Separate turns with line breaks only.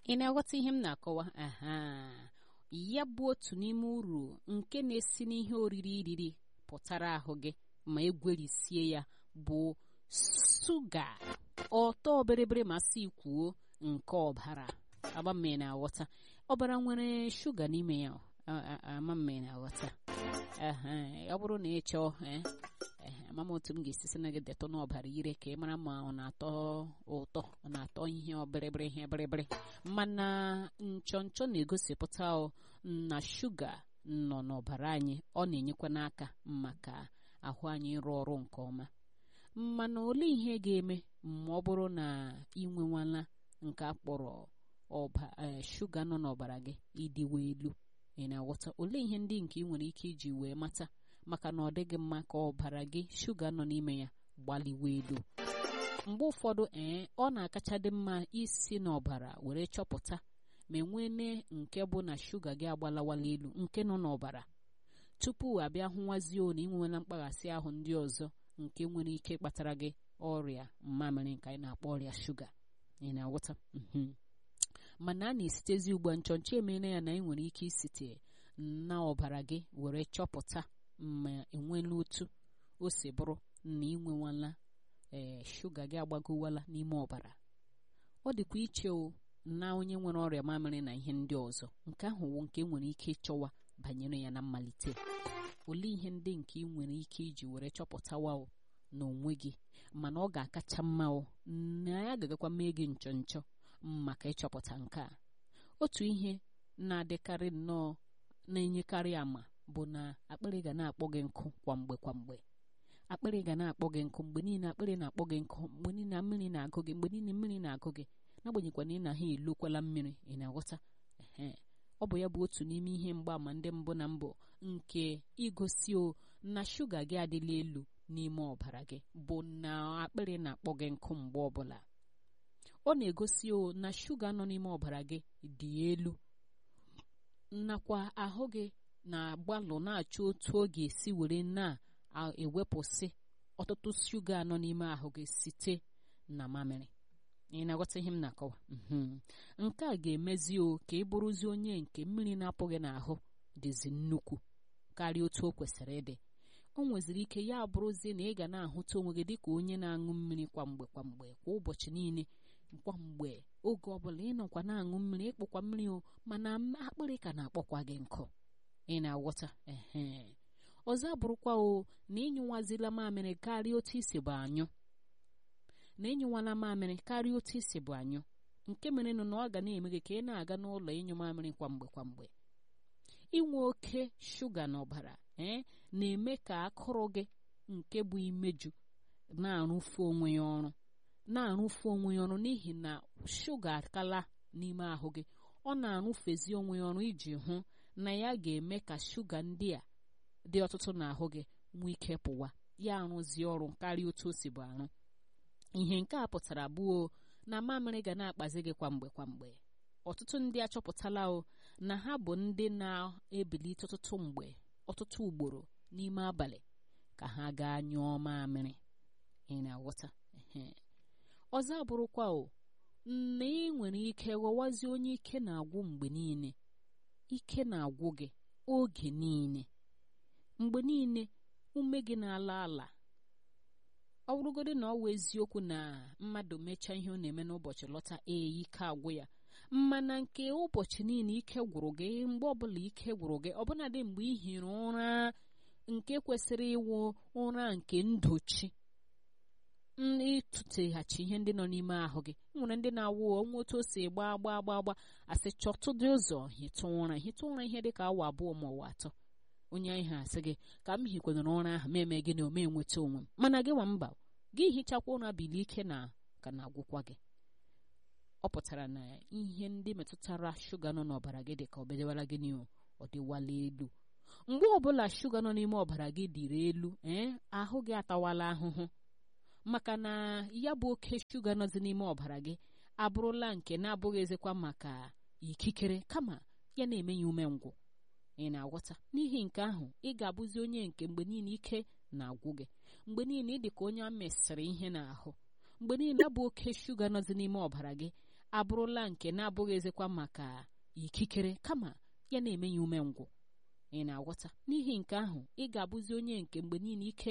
ị na-aghọta ihe m na-akọwa aha ya bụ otu n'ime uru nke na-esi n'ihe oriri iriri pụtara ahụ gị ma egwerisie ya bụ suga ọtọ bịrịbịrị masị kwuo nke ọbara agbamme na-aghọta ọbara nwere shuga n'ime ya amamme na-aghọta ọ bụrụ na ị chọọ ama m otu m ga-esi sị na gị detọ n'ọbara ire ka ị mara ma ọ na-atọ ụtọ ọ na-atọ ihe ọbịrịbịrị ihe bịrịbịrị mana nchọnchọ na-egosipụta na shuga nọ n'ọbara anyị ọ na-enyekwa n'aka maka ahụ anyị ịrụ ọrụ nke ọma mana olee ihe ga-eme ma ọ bụrụ na ị nwewala nke a kpọrọ shuga nọ n'ọbara gị ịdịwa elu ị na-aghọta olee ihe ndị nke ị nwere ike iji wee mata maka na ọ dịghị mma ka ọbara gị shuga nọ n'ime ya gbaliwe elu mgbe ụfọdụ ee ọ na-akacha dị mma isi n'ọbara were chọpụta ma enwene nke bụ na shuga gị agbalawala elu nke nọ n'ọbara tupu abịa hụwazie na ị nwewela mkpaghasị ahụ ndị ọzọ nke nwere ike ịkpatara gị ọrịa mmamịrị nke anyị na-akpọ ọrịa shuga ị na-aghọta mana a na-esitezi ugbu a nchọnchọ emeela ya na ị nwere ike isite na ọbara gị were chọpụta ma enweela otu o si bụrụ na ị nwewala ee shuga gị agbagowala n'ime ọbara ọ dịkwa iche o na onye nwere ọrịa mamịrị na ihe ndị ọzọ nke ahụ wụ nke nwere ike ịchọwa banyere ya na mmalite olee ihe ndị nke ị nwere ike iji were chọpụtawa o n'onwe gị mana ọ ga-akacha mma o na ya ga-agakwa mee gị nchọ nchọ maka ịchọpụta nke a otu ihe na-adịkarị nnọọ na-enyekarị ama bụ na akpịrị ga na-akpọ gị nkụ kwa mgbe kwa mgbe akpịrị ga na-akpọ gị nkụ mgbe niile akpịrị na-akpọ gị nkụ mgbe niile mmiri na-agụ gị mgbe niile mmiri na-agụ gị n'agbanyeghịkwa na ị na ha elokwala mmiri ị na-aghọta ee ọ bụ ya bụ otu n'ime ihe mgbaàmà ndị mbụ na mbụ nke igosi o na shuga gị adịla elu n'ime ọbara gị bụ na akpịrị na-akpọ gị nkụ mgbe ọbụla ọ na-egosi o na shuga nọ n'ime ọbara gị dị elu nakwa ahụ gị na-agbalụ na-achọ otu ọ ga-esi were na-ewepụsị ọtụtụ shuga nọ n'ime ahụ gị site na mamịrị ị na-aghọta ihe m na-akọwa nke a ga-emezi o ka ị bụrụzi onye nke mmiri na-apụghị n'ahụ dịzi nnukwu karịa otu o kwesịrị ịdị o nweziri ike ya bụrụzie na ị ga na-ahụta onwe gị dịka onye na-aṅụ mmiri kwa mgbe kwa mgbe kwa ụbọchị niile kwa mgbe oge ọbụla ị nọkwa na-aṅụ mmiri ịkpụkwa mmiri o mana akpịrị ka na-akpọkwa gị nkụ ị na-aghọta ehe ọzọ abụrụkwa o na ịnyụwazila mamịrị karịa otu isi bụ anyụ na ịnyụwala mamịrị karịa otu isi bụ anyụ nke mere na ọ ga na-eme gị ka ị na-aga n'ụlọ ịnyụ mamịrị kwa mgbe kwa mgbe inwe oke shuga n'ọbara ee na-eme ka akụrụ gị nke bụ imeju na-arụfu onwe ya ọrụ na-arụfu onwe ya ọrụ n'ihi na shuga akala n'ime ahụ gị ọ na-arụfezi onwe ya ọrụ iji hụ na ya ga-eme ka shuga ndị a dị ọtụtụ n'ahụ gị nwee ike pụwa ya arụzie ọrụ karịa otu o si bụ arụ ihe nke a pụtara abụọ na mamịrị ga na-akpazi gị kwa mgbe kwa mgbe ọtụtụ ndị achọpụtala o na ha bụ ndị na-ebilite ọtụtụ mgbe ọtụtụ ugboro n'ime abalị ka ha gaa nyụọ mamịrị ị na-aghọta ọzọ abụrụkwa o na ị nwere ike ghọwazie onye ike na-agwụ mgbe niile ike na-agwụ gị oge niile mgbe niile ume gị na-ala ala ọ bụrụgodị na ọ wụ eziokwu na mmadụ mechaa ihe ọ na-eme n'ụbọchị lọta ee ike agwụ ya mana nke ụbọchị niile ike gwụrụ gị mgbe ọbụla ike gwụrụ gị ọbụnadị mgbe ị hiri ụra nke kwesịrị ịwụ ụra nke ndochi ịtụteghachi ihe ndị nọ n'ime ahụ gị nwere ndị na-awụ onwe otu o si gbaa gbaa gbaa gbaa asị chọtụdị ụzọ hitụ ụra hitụ ụra ihe dị ka awa abụọ ma ọwa atọ onye anyị ha asị gị ka m hikwenara ụra ahụ ma eme gị na ome enweta onwe m mana gị nwa mba gị hichakwa ụra bilie ike na ka na-agwụkwa gị ọ pụtara na ihe ndị metụtara shuga nọ n'ọbara gị dị ka ọ bedewara gị n'ihu ọ dịwala elu mgbe ọbụla shuga nọ n'ime ọbara gị dịrị elu ee ahụ gị atawala ahụhụ maka na ya bụ oke shuga nọzi n'ime ọbara gị abụrụla nke na-abụghị ezekwa maka ikikere kama ya na-eme ya umengwụ ị na-aghọta n'ihi nke ahụ ị ga-abụzi onye nke mgbe niile ike na-agwụ gị mgbe niile ị dị ka onye a mesịrị ihe n'ahụ mgbe niile bụ oke shuga nọzi n'ime ọbara gị abụrụla nke na-abụghị ezikwa maka ikikere kama ya na-eme ya umengwụ ị na-aghọta n'ihi nke ahụ ị ga-abụzi onye nke mgbe niile ike